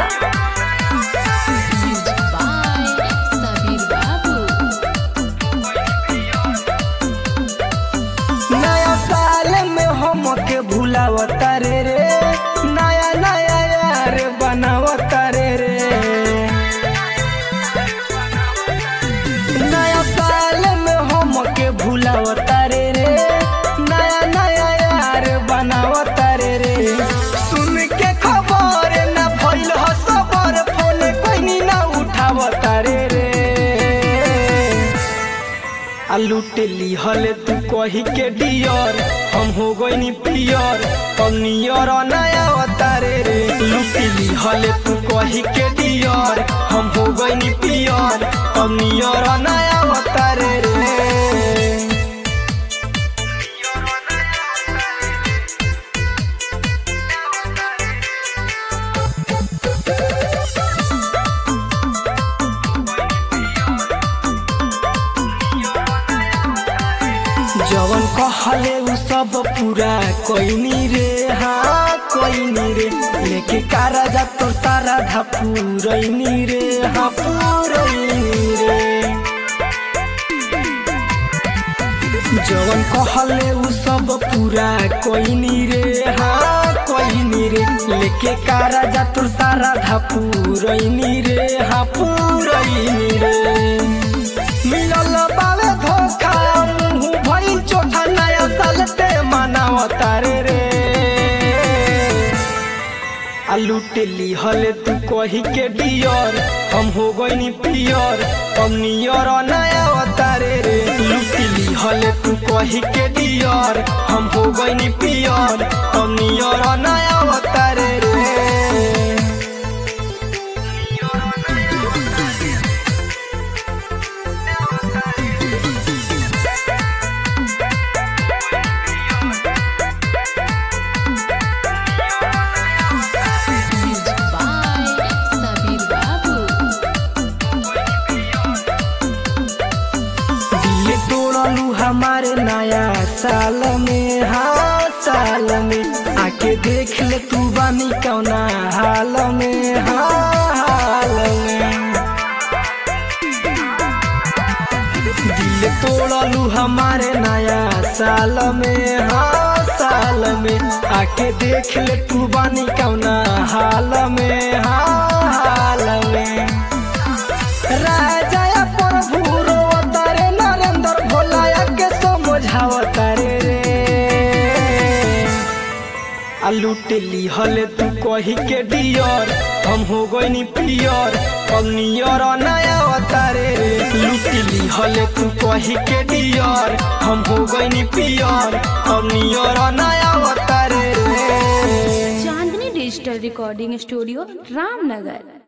Music by Sabir Babu. नया साल में हमके भुलावता रे रे नया नया यार बनावता रे रे नया साल में हमके भुलावता रे रे नया नया यार बनावता रे रे सुन के खबर ना भइल ह सबर फोन कोई ना उठावता रे रे आ लूट लिहल तू कही के डियर हम हो गईनी पियर हम नियर नया अवतारे रे लूट लिहल तू कही के डियर हम हो गईनी पियर हम नियर नया अवतारे रे जवन कहले उ सब पूरा कोइनी रे हाँ कोइनी रे लेके कारा जा तो सारा धा पूरैनी रे हाँ पूरैनी रे जवन कहले उ सब पूरा कोइनी रे हाँ कोइनी रे लेके कारा जा तो सारा धा पूरैनी रे हाँ पूरैनी रे मिलल बावे धोखा मुंह भइल चोखा नया साल ते मनावता रे रे आ लूट लिहल तू कही के डियर हम हो गईनी पियर हम नियर नया अवतारे रे लूट लिहल तू कही के डियर हम हो गईनी पियर हम नियर नया अवतारे रे Music by Sabir Babu. दिल तोड़लू हमारे नया साल में हाँ साल में आके देख ले तू बानी कौना हाल में हाँ हाल में दिल तोड़लू हमारे नया साल में हाँ साल में आके देख ले तू बानी कौना हाल में हाँ हाल में राजा प्रभु रोवतारे नरेंद्र भोलाया के समझावतारे रे आ लूट लिहल तू कही के डियर हम हो गईनी पियर हम नियर नया अवतारे रे लूट लिहल तू कही के डियर हम हो गईनी पियर हम नियर नया अवतारे रे Chandni digital recording studio Ramnagar